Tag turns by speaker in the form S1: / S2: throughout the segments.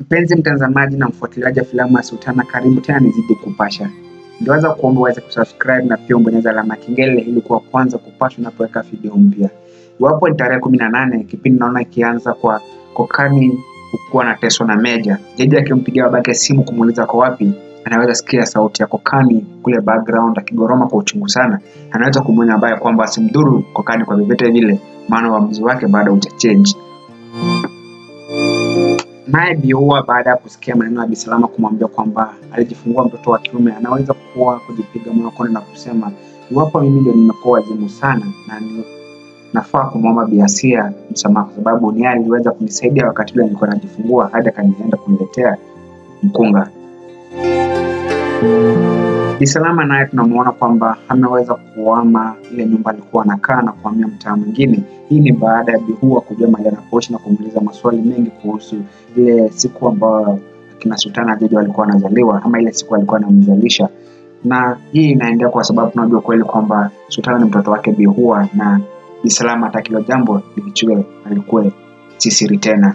S1: Mpenzi mtazamaji na mfuatiliaji wa filamu ya Sultana, karibu tena nizidi kupasha. Ningeweza kuomba uweze kusubscribe na pia ubonyeza alama ya kengele ili kuwa kwanza kupashwa unapoweka video mpya. Iwapo ni tarehe kumi na nane, kipindi naona ikianza kwa Kokani kuwa anateswa na Meja, Jeje akimpigia babake simu kumuuliza kwa wapi, anaweza sikia sauti ya Kokani kule background akigoroma kwa uchungu sana. Anaweza kumwonya baya kwamba asimdhuru Kokani kwa vyovyote vile, maana uamuzi wake bado hujachange. Naye Biua baada ya kusikia maneno ya Bisalama kumwambia kwamba alijifungua mtoto wa kiume, anaweza kuwa kujipiga moyo konde na kusema iwapo mimi ndio nimekuwa wazimu sana na ni nafaa kumwomba Biasia msamaha kwa sababu ni yeye aliweza kunisaidia wakati ule nilikuwa najifungua hadi akanienda kuniletea mkunga. Bisalama naye tunamuona kwamba ameweza kuama ile nyumba alikuwa anakaa na kuhamia mtaa mwingine. Hii ni baada ya Bihua kujua mahali anapoishi na kumuuliza maswali mengi kuhusu ile siku ambayo akina Sultana Jeje walikuwa wanazaliwa ama ile siku alikuwa anamzalisha, na hii inaendea kwa sababu tunajua kweli kwamba Sultana ni mtoto wake Bihua na Bisalama hata kilo jambo likichue alikuwa si siri tena.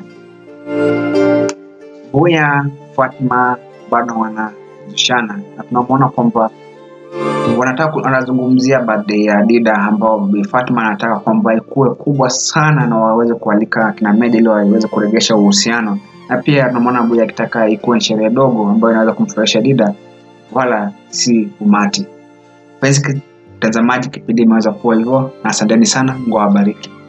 S1: Buya Fatma bado wanazushana na tunamwona kwamba wanataka wanazungumzia birthday ya Dida ambao Bi Fatma anataka kwamba ikuwe kubwa sana na waweze kualika kina Meja ili waweze kuregesha uhusiano, na pia tunamwona Buya akitaka ikuwe sherehe dogo ambayo inaweza kumfurahisha Dida wala si umati. Mpenzi mtazamaji, kipindi imeweza kuwa hivyo, na asanteni sana, Mungu awabariki.